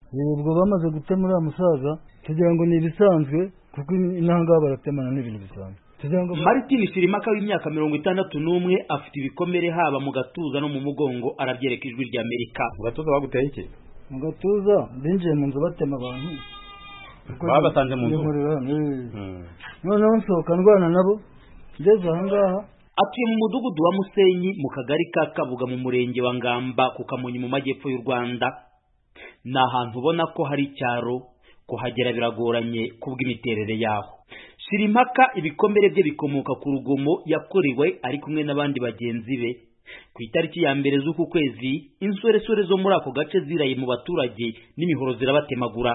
ubwo bamaze gutemura umusaza tugira ngo ni ibisanzwe kuko inahangaha baratemana n'ibintu bisanzwe Martin Sirimaka w'imyaka mirongo itandatu n'umwe afite ibikomere haba mu gatuza no mu mugongo arabyereka ijwi rya Amerika mu gatuza baguteye iki mu gatuza binjiye mu nzu batema abantu babasanze mu nzu Yihorera, eh. noneho nsohoka ndwana nabo ngeze ahangaha atuye mu mudugudu wa Musenyi mu kagari ka Kabuga mu murenge wa Ngamba ku Kamonyi mu majyepfo y'u Rwanda ni ahantu ubona ko hari icyaro kuhagera biragoranye kubw'imiterere yaho Shirimpaka ibikomere bye bikomoka ku rugomo yakorewe ari kumwe n'abandi bagenzi be ku itariki ya mbere z'uku kwezi insoresore zo muri ako gace ziraye mu baturage n'imihoro zirabatemagura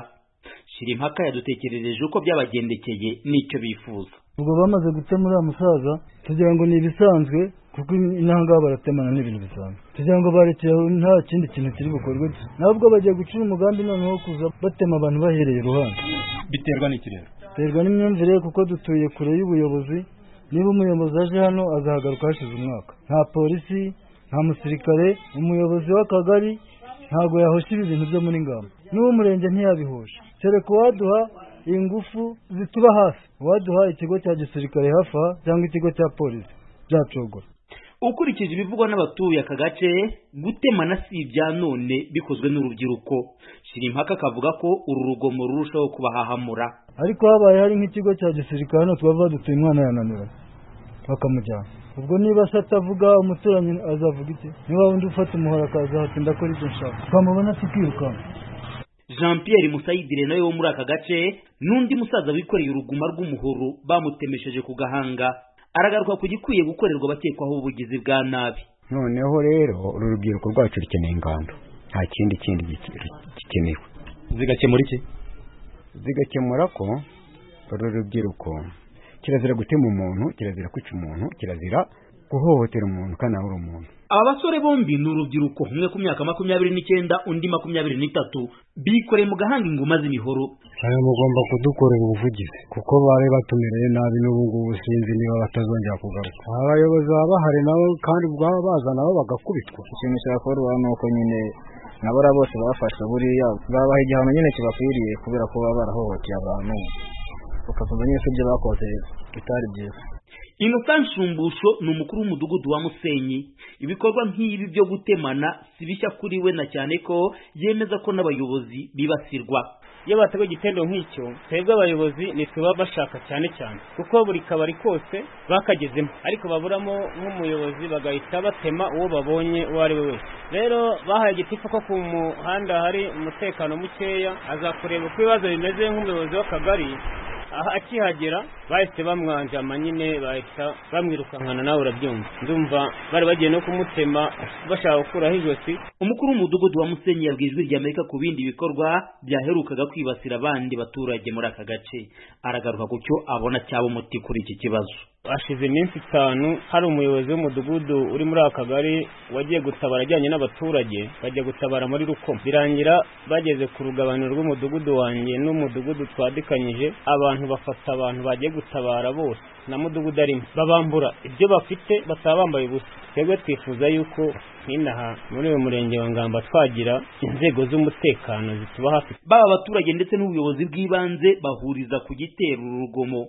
Shirimpaka yadutekerereje uko byabagendekeye n'icyo bifuza ubwo bamaze gutemura umusaza tugira ngo ni ibisanzwe kuko inahangaha baratemana n'ibintu bisanzwe tugira ngo barekeyeho nta kindi kintu kiri bukorwe nabwo bagiye gucira umugambi noneho wo kuza batema abantu bahereye iruhande biterwa n'iki rero terwa n'imyumvire kuko dutuye kure y'ubuyobozi niba umuyobozi aje hano azahagaruka hashize umwaka nta polisi nta musirikare umuyobozi w'akagari ntabwo yahosha ibi bintu byo muri ngamba n'uw'umurenge ntiyabihosha kereka uwaduha ingufu zituba hafi uwaduha ikigo cya gisirikare hafi aha cyangwa ikigo cya polisi byacogora ukurikije ibivugwa n'abatuye aka gace gutemana si ibya none bikozwe n'urubyiruko Shirimpaka akavuga ko uru rugomo rurushaho kubahahamura ariko habaye hari nk'ikigo cya gisirikare hano twaba dutuye umwana yananiranye bakamujyana ubwo niba se atavuga umuturanyi azavuga iki niba undi ufata umuhoro akaza hatinda akora ibyo nshaka twamubona tukirukanka jean pierre musayidire nawe wo muri aka gace n'undi musaza wikoreye uruguma rw'umuhoro bamutemesheje ku gahanga aragaruka ku gikwiye gukorerwa abakekwaho ubugizi bwa nabi noneho rero uru rubyiruko rwacu rukeneye ingando nta kindi kindi gike- gikenewe zigakemura iki zigakemura ko uru rubyiruko kirazira gutema umuntu kirazira kwica umuntu kirazira guhohotera umuntu kandi nawe uri umuntu aba basore bombi ni urubyiruko umwe ku myaka makumyabiri n'icyenda undi makumyabiri n'itatu bikoreye mu gahanga ingoma z'imihoro nawe mugomba kudukorera ubuvugizi kuko bari batumereye nabi n'ubu ngubu sinzi niba batazongera kugaruka abayobozi baba bahari nabo kandi bwaba baza nabo bagakubitwa ikintu cyakorwa ni uko nyine nabora bose babafasha buriya babaha igihano nyine kibakwiriye kubera ko baba barahohoteye abantu bakavuga nyine ko ibyo bakoze bitari byiza innocent nshumbusho ni umukuru w'umudugudu wa musenyi ibikorwa nk'ibi byo gutemana si bishya kuri we na cyane ko yemeza ko n'abayobozi bibasirwa iyo batewe igitendo nk'icyo twebwe abayobozi ntituba bashaka cyane cyane kuko buri kabari kose bakagezemo ariko baburamo nk'umuyobozi bagahita batema uwo babonye uwo ari we wese rero bahaye igitifu ko ku muhanda hari umutekano mukeya azakureba uko ibibazo bimeze nk'umuyobozi w'akagari aha akihagera bahise bamwanjama nyine bahita bamwirukankana nawe urabyumva ndumva bari bagiye no kumutema bashaka gukuraho ijosi umukuru w'umudugudu wa musenyi yabwiye ijwi rya amerika ku bindi bikorwa byaherukaga kwibasira abandi baturage muri aka gace aragaruka ku cyo abona cyaba umuti kuri iki kibazo hashize iminsi itanu hari umuyobozi w'umudugudu uri muri aka kagari wagiye gutabara ajyanye n'abaturage bajya gutabara muri rukoma birangira bageze ku rugabaniro rw'umudugudu wanjye n'umudugudu twadikanyije abantu bafata abantu bagiye gutabara bose na mudugudu arimo babambura ibyo bafite bataba bambaye ubusa twebwe twifuza yuko nk'inaha muri uyu murenge wa ngamba twagira inzego z'umutekano zituba hafi baba abaturage ndetse n'ubuyobozi bw'ibanze bahuriza ku gitero uru rugomo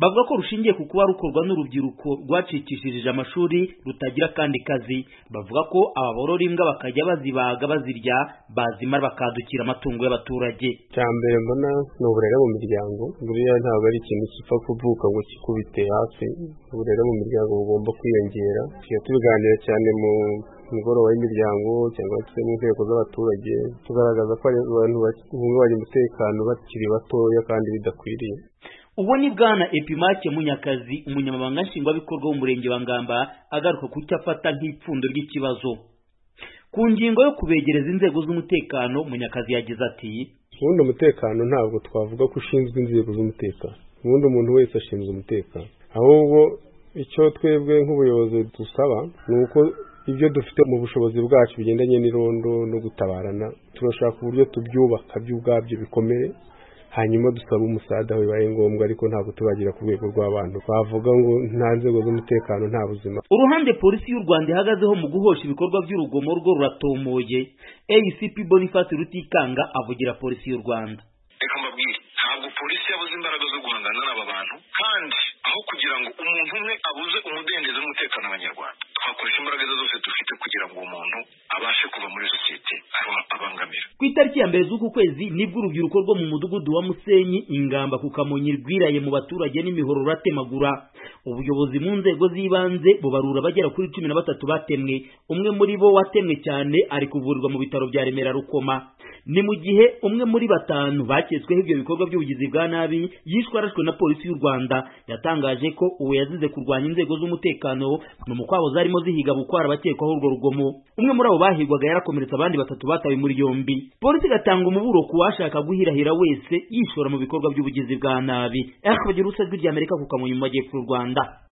bavuga ko rushingiye ku kuba rukorwa n'urubyiruko rwacikishirije amashuri rutagira akandi kazi bavuga ko aba borora imbwa bakajya bazibaga bazirya bazimara bakadukira amatungo y'abaturage icya mbere mbona ni uburere mu miryango buriya ntabwo ari ikintu gipfa kuvuka ngo kikubite hafi uburere mu miryango bugomba kwiyongera tujya tubiganira cyane mu mugoroba w'imiryango cyangwa se mu nteko z'abaturage tugaragaza ko ari abantu bahungabanya umutekano bakiri batoya kandi bidakwiriye uwo ni bwana epimake munyakazi umunyamabanga nshingwabikorwa w'umurenge wa ngamba agaruka ku cyo afata nk'ipfundo ry'ikibazo ku ngingo yo kubegereza inzego z'umutekano munyakazi yagize ati ubundi umutekano ntabwo twavuga ko ushinzwe inzego z'umutekano ubundi umuntu wese ashinzwe umutekano ahubwo icyo twebwe nk'ubuyobozi dusaba ni uko ibyo dufite mu bushobozi bwacu bigendanye n'irondo no gutabarana turashaka uburyo tubyubaka byo ubwabyo bikomere hanyuma dusaba umusada aho bibaye ngombwa ariko ntabwo tubagira ku rwego rw'abantu bavuga ngo nta nzego z'umutekano nta buzima uruhande polisi y'u rwanda ihagazeho mu guhosha ibikorwa by'urugomo rwo ruratomoye acp boniface rutikanga avugira polisi y'u rwanda reka mbabwire ntabwo polisi yabuze imbaraga zo guhangana n'aba bantu kandi aho kugira ngo umuntu umwe abuze umudendezo n'umutekano w'abanyarwanda twakoresha imbaraga ze zose dufite kugira ngo uwo muntu abashe kuva muri sosiyete aba- abangamira ku itariki ya mbere z'uku kwezi nibwo urubyiruko rwo mu mudugudu wa musenyi ingamba ku kamonyi rwiraye mu baturage n'imihoro ruratemagura ubuyobozi mu nzego z'ibanze bubarura bagera kuri cumi na batatu batemwe umwe muri bo watemwe cyane ari kuvurirwa mu bitaro bya remera rukoma ni mu gihe umwe muri batanu baketsweho ibyo bikorwa by'ubugizi bwa nabi yishwe arashwe na polisi y'u rwanda yatangaje ko uwo yazize kurwanya inzego z'umutekano ni umukwabu zarimo zihiga gukora abakekwaho urwo rugomo umwe muri abo bahigwaga yarakomeretse abandi batatu batawe muri yombi polisi igatanga umuburo ku washaka guhirahira wese yishora mu bikorwa by'ubugizi bwa nabi rw'irya amerika ku kamonyi mu majyepfo y'u rwanda